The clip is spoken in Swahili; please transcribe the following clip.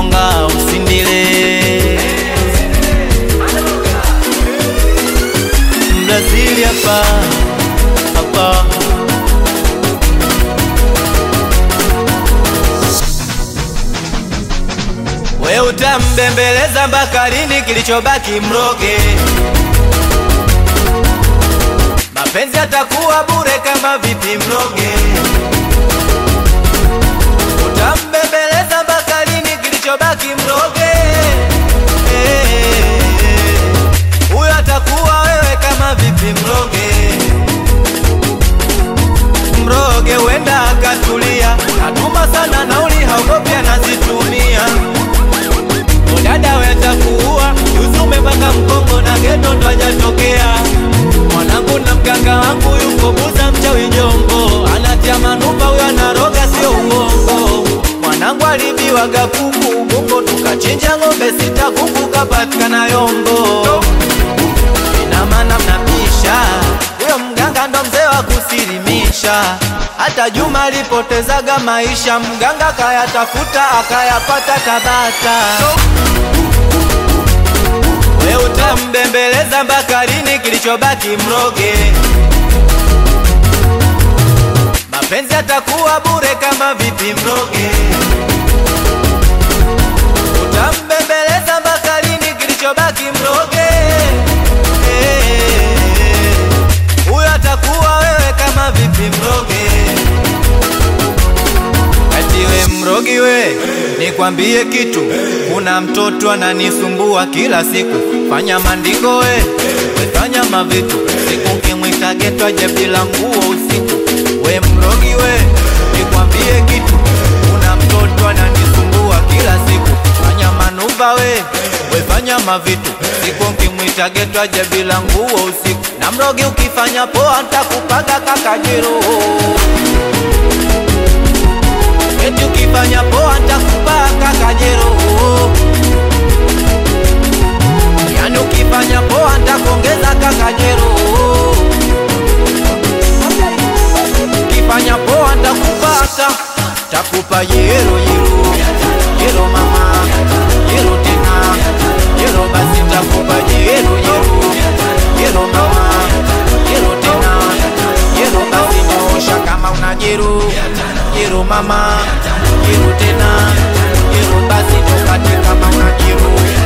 kinyonga usindile Brazili hapa hapa We utambembeleza mpaka lini? Kilichobaki mroge. Mapenzi atakuwa bure kama vipi? Mroge. Utambembeleza mpaka lini? Kilichobaki mroge. Eh, Huyo atakuwa wewe kama vipi? Mroge. Mroge wenda akatulia, atuma sana nauli, haogopi anazitumia Dada weta kuua Yuzume mpaka Mkongo na geto ndo hajatokea Mwanangu na mganga wangu yuko buza mchawi jongo Anatia manupa huyo anaroga sio uongo Mwanangu alibiwaga kuku Ubungo tukachinja ng'ombe sita kuku kapatikana yombo Ina maana mnabisha Huyo mganga ndo mzee wa kusilimisha hata Juma alipotezaga maisha, mganga kayatafuta akayapata Tabata. We utambembeleza mpaka lini? Kilichobaki mroge. Mapenzi atakuwa bure kama vipi? Mroge. Utambembeleza mpaka lini? Kilichobaki mroge. Eh, Huyo atakuwa wewe kama vipi? Mroge. Ati we mrogi we, nikwambie kitu, kuna mtoto ananisumbua kila siku. Fanya mandingo we, we fanya mavitu, siku kimwita geto aje bila nguo usiku. We mrogi we, nikwambie kitu, kuna mtoto ananisumbua kila siku. Fanya manuva we, we fanya mavitu, siku kimwita geto aje bila nguo usiku. Na mrogi ukifanya poa, ntakupaga kakajiro Eti ukifanya poa nitakupa kakajero Yani ukifanya poa nitakuongeza kakajero Ukifanya poa nitakupata Takupa yero yero Yero mama Yero tena Yero basi takupa yero yero Yero mama Yero tena Yero basi nyosha kama una jero Jero mama Jero tena Jero basi tokate kama una jero